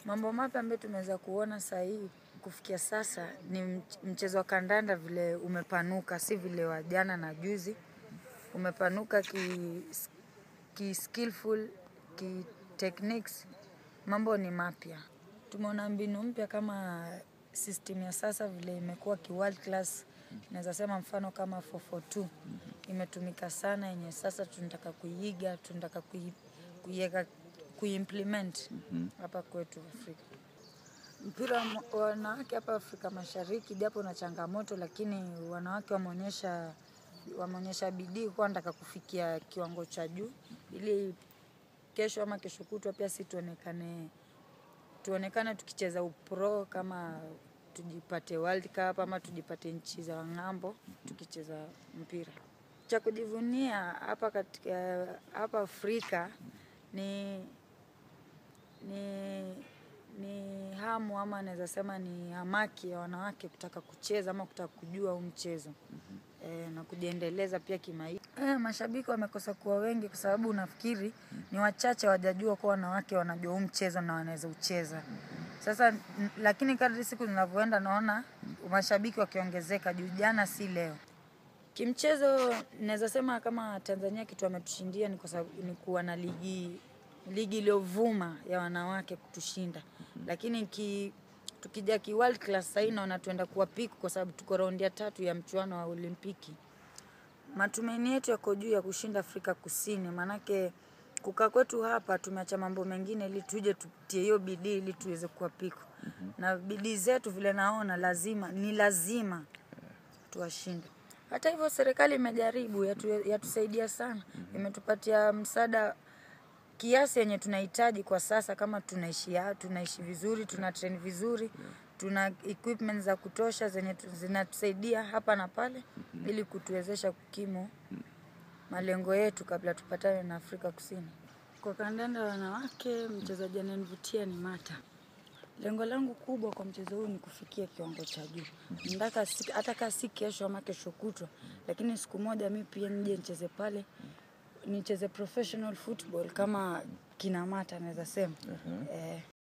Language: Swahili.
Mambo mapya ambayo tumeweza kuona saa hii kufikia sasa ni mch- mchezo wa kandanda vile umepanuka, si vile wa jana na juzi. Umepanuka ki, ki skillful, ki techniques, mambo ni mapya. Tumeona mbinu mpya kama system ya sasa vile imekuwa ki world class. Naweza sema mfano kama 442 imetumika sana, yenye sasa tunataka kuiiga, tunataka kui, kuiweka kuimplement hapa kwetu Afrika. Mpira wa wanawake hapa Afrika Mashariki japo na changamoto, lakini wanawake wameonyesha wameonyesha bidii kuwa wanataka kufikia kiwango cha juu, ili kesho ama kesho kutwa pia si tuonekane tuonekane tukicheza upro kama tujipate World Cup ama tujipate nchi za ng'ambo tukicheza mpira. Cha kujivunia hapa katika hapa Afrika ni ni ni hamu ama naweza sema ni hamaki ya wanawake kutaka kucheza ama kutaka kujua huu mchezo e, na kujiendeleza pia kimaisha. E, mashabiki wamekosa kuwa wengi kwa sababu nafikiri ni wachache wajajua kuwa wanawake wanajua huu mchezo na wanaweza ucheza. Sasa n- lakini kadri siku zinavyoenda naona mashabiki wakiongezeka juu jana si leo. Kimchezo naweza sema kama Tanzania kitu ametushindia ni kwa sababu ni kuwa na ligi ligi iliyovuma ya wanawake kutushinda, lakini ki, tukija ki world class sahii naona tuenda kuwa piku kwa sababu tuko raundi ya tatu ya mchuano wa Olimpiki. Matumaini yetu yako juu ya kushinda Afrika Kusini, maanake kukaa kwetu hapa tumeacha mambo mengine ili tuje tutie hiyo bidii ili tuweze kuwa piku, na bidii zetu vile naona lazima ni lazima tuwashinde. Hata hivyo serikali imejaribu yatu, yatusaidia sana, imetupatia msaada kiasi yenye tunahitaji kwa sasa, kama tunaishi ya- tunaishi vizuri, tuna train vizuri, tuna equipment za kutosha zenye tu- zinatusaidia hapa na pale, ili kutuwezesha kukimu malengo yetu kabla tupatane na Afrika Kusini. Kwa kandanda ya wanawake, mchezaji ananivutia ni Mata. Lengo langu kubwa kwa mchezo huu ni kufikia kiwango cha juu. Nataka si- hata kama si kesho ama kesho kutwa, lakini siku moja mi pia nije nicheze pale, nicheze professional football kama kina Mata naweza sema. Eh.